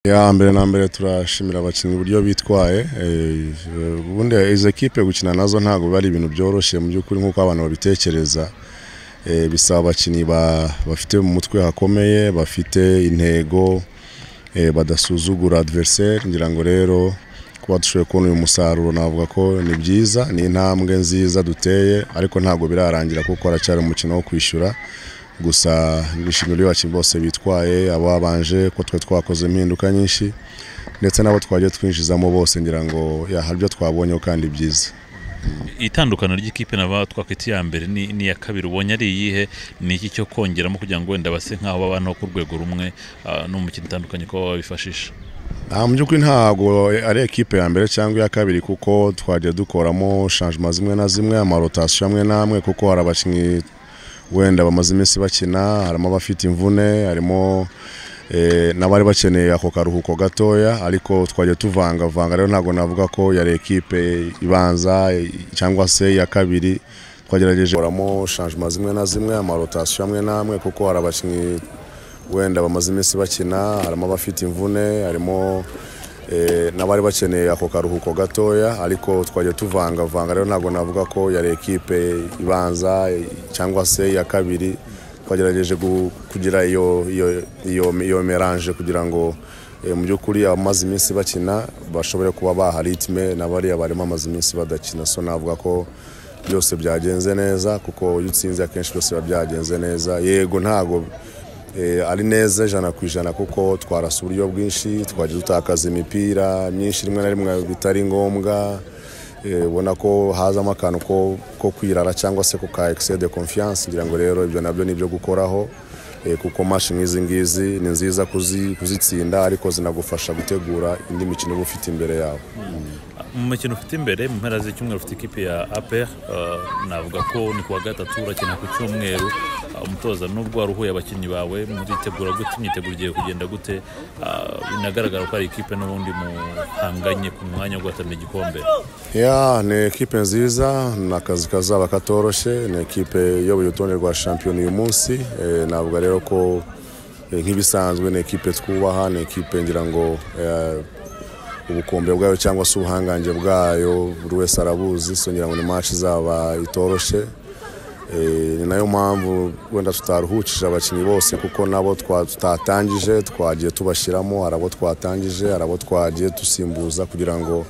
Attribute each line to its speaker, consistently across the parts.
Speaker 1: ya mbere na mbere turashimira abakinnyi uburyo bitwaye eh, ubundi izo ekipe gukina nazo ntabwo biba ari ibintu byoroshye mu by'ukuri nk'uko abantu babitekereza Eh, bisaba abakinnyi ba- bafite mu mutwe hakomeye bafite intego eh, badasuzugura adversaire ngira ngo rero kuba dushoboye kubona uyu musaruro navuga ko ni byiza ni intambwe nziza duteye ariko ntabwo birarangira kuko haracyari umukino wo kwishyura gusa nishimiye abakinnyi bose bitwaye ababanje ko twe twakoze impinduka nyinshi ndetse n'abo twagiye twinjizamo bose ngira ngo ya, hari ibyo twabonyeho kandi byiza
Speaker 2: itandukano ry'ikipe naba twakwita iya mbere ni- n'iya kabiri ubonye ari iyihe ni iki cyo kongeramo kugira ngo wenda base nk'aho babanaho ku rwego rumwe ah, no mu mikino itandukanye ko babifashisha
Speaker 1: Ah, mu by'ukuri ntabwo ari ekipe ya mbere cyangwa iya kabiri kuko twagiye dukoramo shanjima zimwe na zimwe amarotasiyo amwe n'amwe kuko hari abakinnyi wenda bamaze iminsi bakina harimo abafite imvune harimo eh, n'abari bakeneye ako karuhuko gatoya ariko twagiye tuvangavanga rero ntabwo navuga ko yari ekipe ibanza eh, cyangwa se iya kabiri twagerageje gukoramo shanjima zimwe na zimwe amarotasiyo amwe n'amwe kuko hari abakinnyi wenda bamaze iminsi bakina harimo abafite imvune harimo eh, n'abari bakeneye ako karuhuko gatoya ariko twagiye tuvangavanga rero ntabwo navuga ko yari ekipe ibanza eh, cyangwa se iya kabiri twagerageje gu- kugira iyo iyo iyo iyo melange kugira ngo eh, mu by'ukuri abamaze iminsi bakina bashobore kuba baha ritme na bariya barimo amaze iminsi badakina so navuga ko byose byagenze neza kuko iyo utsinze akenshi byose biba byagenze neza yego ntago Eh, ari neza ijana ku ijana kuko twarasa uburyo bwinshi twajya dutakaza imipira myinshi rimwe na rimwe bitari ngombwa Eh, ubona ko hazamo akantu ko, ko kwirara cyangwa se kuka excès de confiance ngira ngo rero ibyo nabyo ni ibyo gukoraho Eh, kuko mashi nk'izi ngizi ni nziza kuzi- kuzitsinda ariko zinagufasha gutegura indi mikino uba ufite imbere yawe
Speaker 2: mu mikino ufite imbere mu mpera z'icyumweru ufite ikipe ya APR ah, navuga ko ni kuwa gatatu urakina ku cyumweru ah, umutoza nubwo waruhuye abakinnyi bawe muritegura gute imyiteguro igiye kugenda gute Ah, binagaragara ko ari ikipe n'ubundi muhanganye ku mwanya wo guhatanira igikombe
Speaker 1: Ya, ni ekipe nziza ni akazi kazaba katoroshye ni ekipe iyoboye urutonde rwa shampiyona uyu munsi Eh, navuga rero ko eh, nk'ibisanzwe ni ekipe twubaha ni ekipe ngira ngo eh, ubukombe bwayo cyangwa se ubuhangange bwayo buri wese arabuzi so ngira ngo ni match izaba itoroshye Eh, ni nayo mpamvu wenda tutaruhukije abakinnyi bose kuko nabo twa- tutatangije twagiye tubashyiramo hari abo twatangije hari abo twagiye dusimbuza kugira ngo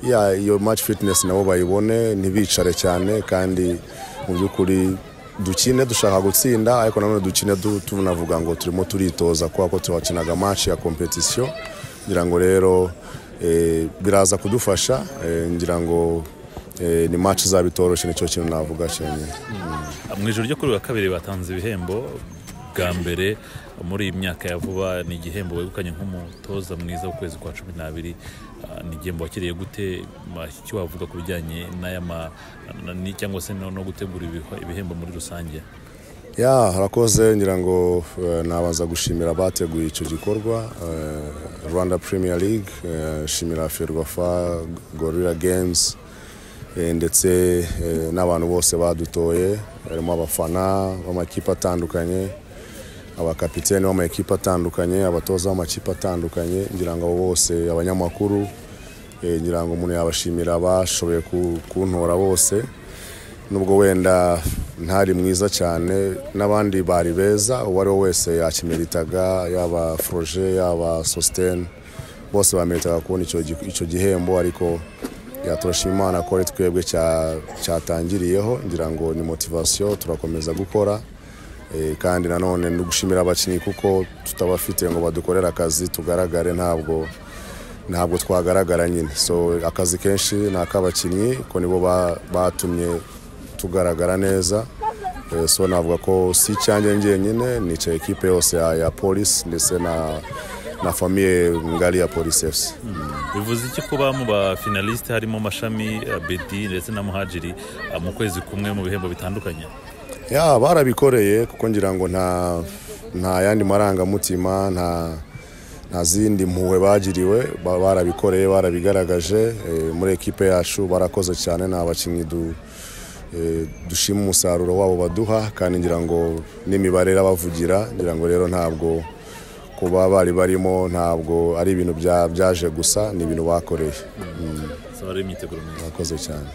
Speaker 1: ya iyo match fitness nabo bayibone ntibicare cyane kandi mu by'ukuri dukine dushaka gutsinda ariko nanone dukine du- tunavuga ngo turimo turitoza kubera ko twakinaga match ya competition ngira ngo rero eh, biraza kudufasha eh, ngira ngo eh, ni match izaba itoroshye nicyo kintu navuga cyonyine
Speaker 2: mu ijoro ryo kuri uyu wa kabiri batanze ibihembo bwa mbere muri iyi myaka ya vuba ni igihembo wegukanye nk'umutoza mwiza w'ukwezi kwa cumi n'abiri Ah, ni igihembo wakiriye gute Ma- icyo wavuga ku bijyanye n'aya ma- ni- cyangwa se no no gutegura ibiho- ibihembo muri rusange
Speaker 1: ya harakoze ngira ngo eh, nabanza gushimira abateguye icyo gikorwa eh, rwanda premier league eh, shimira ferwafa gorilla games eh, ndetse eh, n'abantu bose badutoye harimo abafana b'amakipe atandukanye abakapiteni b'amakipe atandukanye abatoza b'amakipe atandukanye ngira ngo abo bose abanyamakuru eh, ngira ngo umuntu yabashimira bashoboye ku- kuntora bose nubwo wenda ntari mwiza cyane n'abandi bari beza uwo ari we wese yakimeritaga yaba foroje yaba sositeni bose bameritaga kubona icyo gi- icyo gihembo ariko ya, turashima imana ko ari twebwe cya- cyatangiriyeho ngira ngo ni motivasiyo turakomeza gukora Eh, kandi nanone no gushimira abakinnyi kuko tutabafite ngo badukorere akazi tugaragare ntabwo ntabwo twagaragara nyine so akazi kenshi ni ak'abakinnyi ko nibo ba- batumye tugaragara neza Eh, so navuga ko si icyanjye njyenyine ni icya ekipe yose ya, ya polisi ndetse na na famiye ngari ya polisi efuse
Speaker 2: bivuze iki kuba mu bafinalisite harimo mashami ah, bedi ndetse na muhajiri ah, mu kwezi kumwe mu bihembo bitandukanye
Speaker 1: ya barabikoreye kuko ngira ngo nta nta yandi marangamutima nta nta zindi mpuhwe bagiriwe ba- barabikoreye barabigaragaje eh, muri ekipe yacu barakoze cyane ni abakinnyi du- eh, dushima umusaruro wabo baduha kandi ngira ngo n'imibare irabavugira ngira ngo rero ntabwo kuba bari barimo ntabwo ari ibintu bya- byaje gusa ni ibintu bakoreye
Speaker 2: saba ari imyiteguro myiza
Speaker 1: bakoze cyane